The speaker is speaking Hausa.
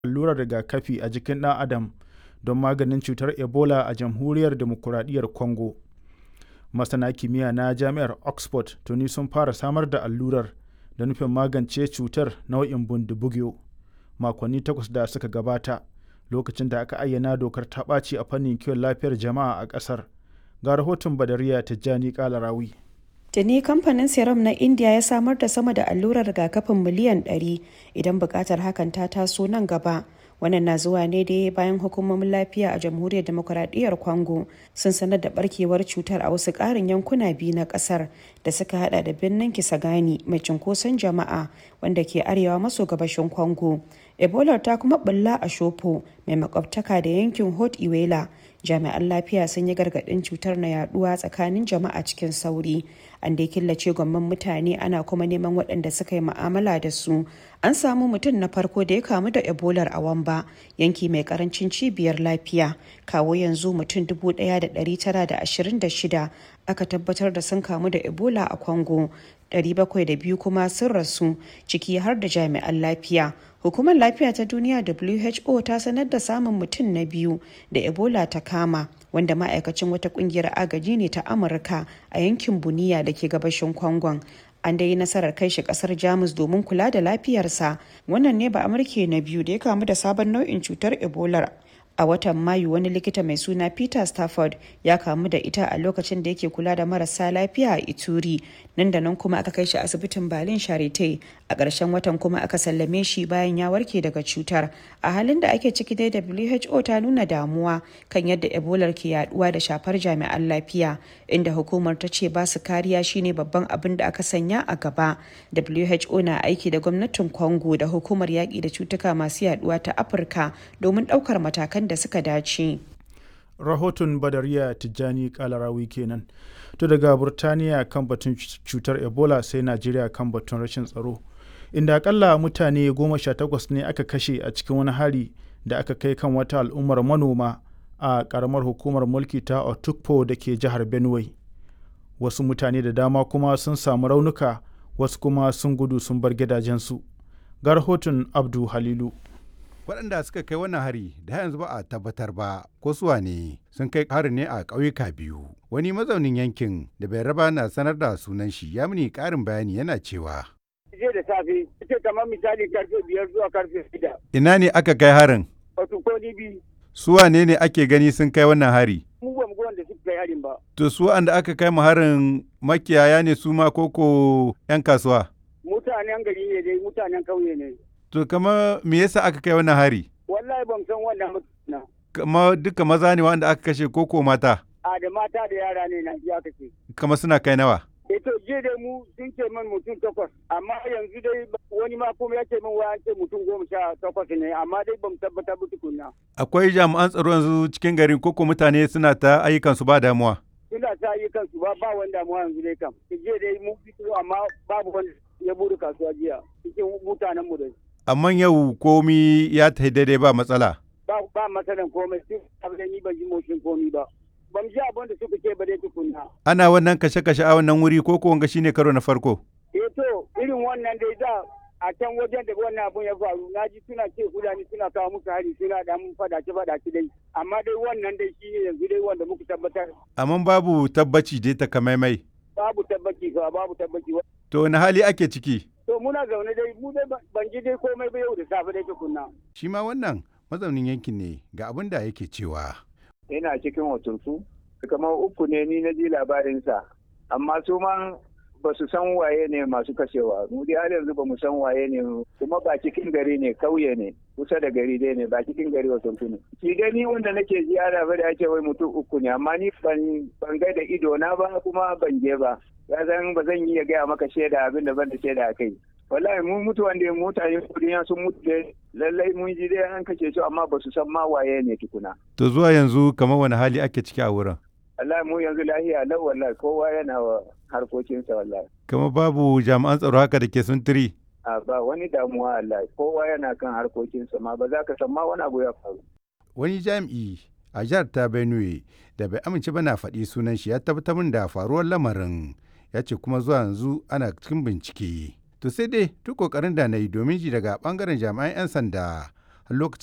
allurar rigakafi a jikin ɗan adam don maganin cutar ebola a jamhuriyar demokuraɗiyyar congo masana kimiyya na jami'ar oxford tuni sun fara samar da allurar da nufin magance cutar nau'in bundibugyo makonni takwas da suka gabata lokacin da aka ayyana dokar ta ɓaci a fannin kiwon lafiyar jama'a a ƙasar ga rahoton badariya tijjani kalarawi Tuni kamfanin Serum na India ya samar da sama da allurar rigakafin miliyan 100 idan bukatar hakan ta taso nan gaba. Wannan na zuwa ne dai bayan hukumomin lafiya a jamhuriyar demokuraɗiyyar Congo sun sanar da barkewar cutar a wasu ƙarin yankuna biyu na ƙasar da suka hada da birnin Kisangani mai cunkoson jama'a wanda ke arewa maso gabashin Congo. Ebola ta kuma bulla a Shopo mai makwabtaka da yankin Hot Iwela jami'an lafiya sun yi gargaɗin cutar na yaduwa tsakanin jama'a cikin sauri an dai killace gwamman mutane ana kuma neman waɗanda suka yi ma'amala da su an samu mutum na farko da ya kamu da ebolar a wamba yanki mai karancin cibiyar lafiya kawo yanzu mutum 1926 aka tabbatar da sun kamu da ebola a congo 702 kuma sun rasu ciki har da jami'an lafiya hukumar lafiya ta duniya who ta sanar da samun mutum na biyu da ebola ta kama wanda ma'aikacin wata kungiyar agaji ne ta amurka a yankin buniya da ke gabashin kwangon an dai nasarar kai shi kasar jamus domin kula da lafiyarsa wannan ne ba amurke na biyu da ya kamu da sabon nau'in cutar ebola a watan mayu wani likita mai suna peter stafford ya kamu da ita a lokacin da yake kula da marasa lafiya a ituri nan da nan kuma aka kai shi asibitin berlin charite a ƙarshen watan kuma aka sallame shi bayan ya warke daga cutar a halin da ake ciki dai who ta nuna damuwa kan yadda ebola ke yaduwa da shafar jami'an lafiya inda hukumar ta ce ba su kariya shine babban abin da aka sanya a gaba who na aiki da gwamnatin congo da hukumar yaƙi da cutuka masu yaduwa ta afirka domin ɗaukar matakan da suka dace. rahoton badariya tijjani kalarawi kenan to daga burtaniya kan batun cutar ebola sai najeriya kan batun rashin tsaro inda akalla mutane goma sha takwas ne aka kashe a cikin wani hari da aka kai kan wata al'ummar manoma a karamar hukumar mulki ta otukpo da ke jihar benue wasu mutane da dama kuma sun samu raunuka wasu kuma sun gudu sun bar gidajensu ga rahoton abdu halilu waɗanda suka kai wannan hari da yanzu ba a tabbatar ba ko suwa ne sun kai hari ne a ƙauyuka biyu wani mazaunin yankin da bai raba na sanar da sunan shi ya mini ƙarin bayani yana cewa jiya da safe ce kamar misali karfe biyar zuwa karfe shida ina ne aka kai harin wato ko ni bi suwa ne ne ake gani sun kai wannan hari mu ba mu ga wanda suka kai harin ba to su da aka kai mu harin makiyaya ne su ma koko 'yan kasuwa mutanen gari ne dai mutanen kauye ne To kama me yasa aka kai wannan hari? Wallahi ban san wannan mutuna. Kama duka maza ne wanda aka kashe koko mata? A da mata da yara ne na ji aka ce. Kama suna kai nawa? E to je dai mu sun ce min mutum takwas amma yanzu dai wani ma kuma ya ce min wa ce mutum goma sha takwas ne amma dai ban tabbatar ba tukunna. Akwai jami'an tsaro yanzu cikin garin koko mutane suna ta ayyukan su ba damuwa. Suna ta ayyukan su ba ba wani damuwa yanzu dai kam. Je dai mu fito amma babu wanda ya bude kasuwa jiya cikin mutanen mu dai. amma yau komi ya ta daidai ba matsala. Ba ba matsalan komai sai abin ni ban ji motsin komi ba. Ban ji abin da suka ce ba dai tukunna. Ana wannan kashe-kashe a wannan wuri ko wanga shine karo na farko. Eh to irin wannan dai da a can wajen da wannan abun ya faru na ji suna ce fulani suna kawo musu hari suna da mun fadace fadace dai amma dai wannan dai shine yanzu dai wanda muka tabbatar. Amma babu tabbaci dai ta kamaimai. Babu tabbaci ba babu tabbaci. To wani hali ake ciki? To muna zaune dai mu dai ban ji dai komai ba yau da safe dai tukunna. Shi ma wannan mazaunin yankin ne ga abin da yake cewa. Ina cikin hotunsu, kamar uku ne ni na ji labarinsa, amma su ma ba su san waye ne masu kashewa. Mu dai har yanzu ba mu san waye ne kuma ba cikin gari ne kauye ne kusa da gari dai ne ba cikin gari hotunsu ne. Shi dai ni wanda nake ji ana bada ake wai mutum uku ne amma ni ban ga da ido na ba kuma ban je ba. Ya zan ba zan iya gaya maka shaida abin da ban da shaida a kai. wallahi mun mutu wanda mutane duniya sun mutu dai lallai mun ji dai an kashe su amma ba su san ma waye ne tukuna. To zuwa yanzu kamar wani hali ake ciki a wurin? Wallahi mu yanzu lahiya lau wallahi kowa yana wa harkokinsa wallahi. Kama babu jami'an tsaro haka da ke suntiri? A ba wani damuwa wallahi kowa yana kan harkokinsa ma ba za ka san ma wani abu ya faru. Wani jami'i a jihar ta Benue da bai amince ba na faɗi sunan shi ya tabbatar min da faruwar lamarin ya ce kuma zuwa yanzu ana cikin bincike. To sai dai duk kokarin da na yi domin ji daga bangaren jami'an 'yan sanda har lokacin